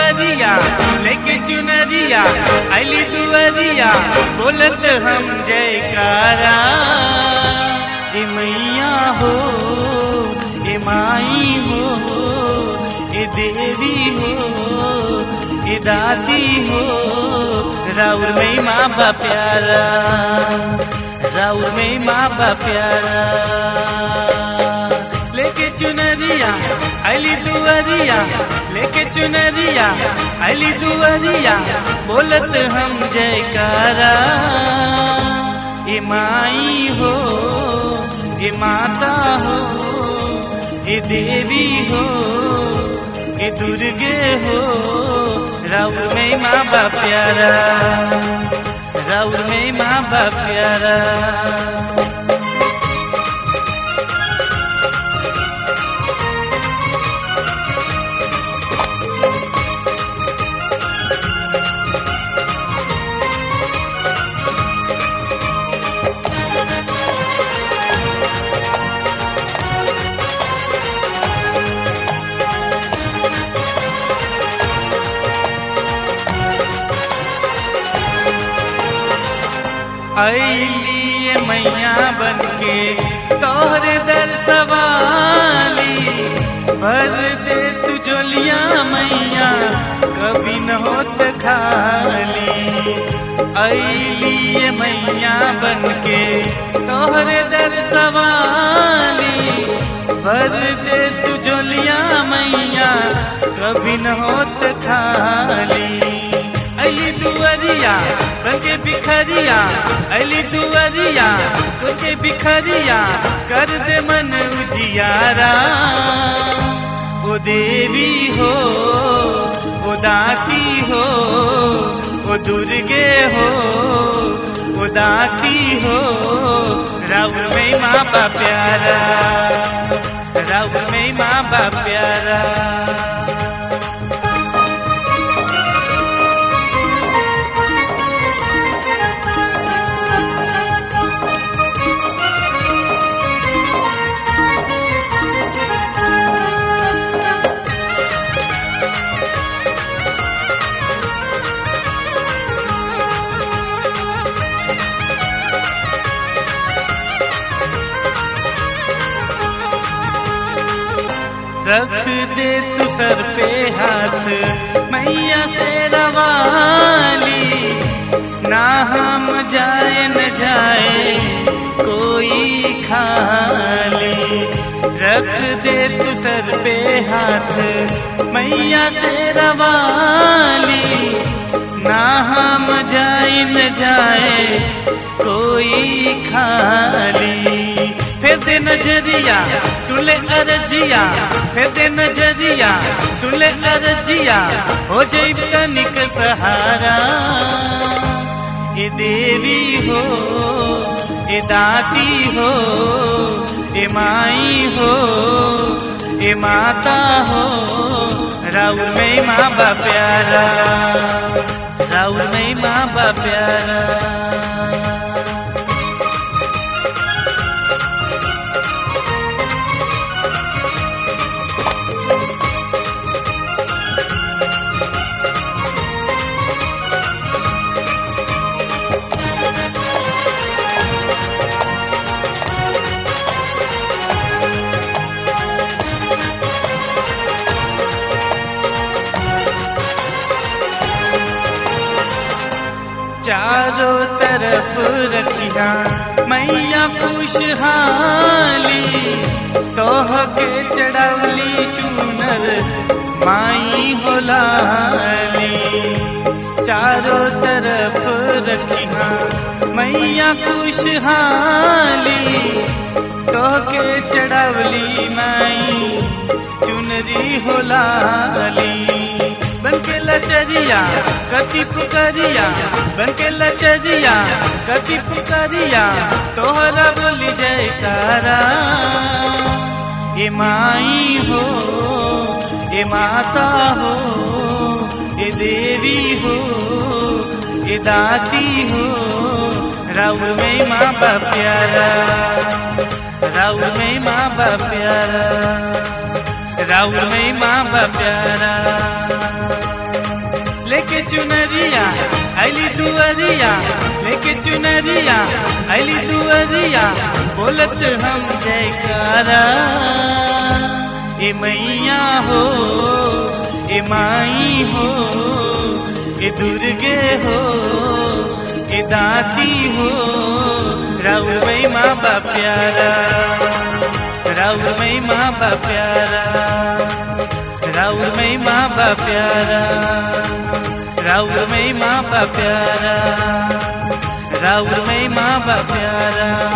दुआरिया लेके चुनरिया अली दुआरिया बोलत हम जयकारा ए मैया हो ए माई हो ए देवी हो ए दादी हो राउर में माँ बा प्यारा राउर में माँ बा प्यारा लेके चुनरिया अली दुआरिया लेके चुनरिया अली दुआरिया बोलत हम जयकारा ए माई हो ए माता हो ए देवी हो ए दुर्गे हो राउर में माँ बा प्यारा राउर में माँ बा प्यारा अली मैया बनके तोहरे दर सवाली भर दे तू जोलिया मैया कभी न होत खाली अली मैया बनके तोहरे दर सवाली भर दे तू जोलिया मैया कभी न होत खाली अली दुआरिया बनके बिखरिया अली दुआरिया बनके बिखरिया कर दे मन उजियारा ओ देवी हो ओ दाती हो ओ दुर्गे हो ओ दाती हो राउर में माँ बा प्यारा राउर में माँ बा प्यारा रख दे तू सर पे हाथ मैया से रवाली ना हम जाए न जाए कोई खाली रख दे तू सर पे हाथ मैया से रवाली ना हम जाए न जाए कोई खाली फिर दे नजरिया सुले अरजिया फिर दे नजरिया सुले अरजिया हो जैब तनिक सहारा ए देवी हो ए दाती हो ए माई हो ए माता हो राउर में माँ बा प्यारा राउर में माँ बा प्यारा चारों तरफ रखिया मैया खुशहाली तोह के चढ़वली चूनर माई होलाली चारों तरफ रखिया मैया खुशहाली तोह के चढ़वली माई चुनरी होलाली बनके लचरिया कति पुकरिया बनके लचरिया कति पुकरिया तोहरा बोली जयकारा ए माई हो ए माता हो ए देवी हो ए दाती हो राउर में माँ बा प्यारा राउर में माँ बा प्यारा राउर में माँ बा प्यारा लेके चुनरिया अली दुअरिया लेके चुनरिया अली दुअरिया बोलत हम जयकारा ए मैया हो ए माई हो ए दुर्गे हो ए दाती हो राउर मई माँ बा प्यारा राउर मई माँ बा प्यारा राउर मई माँ बा प्यारा राउर मई माँ बा प्यारा राउर मई माँ बा प्यारा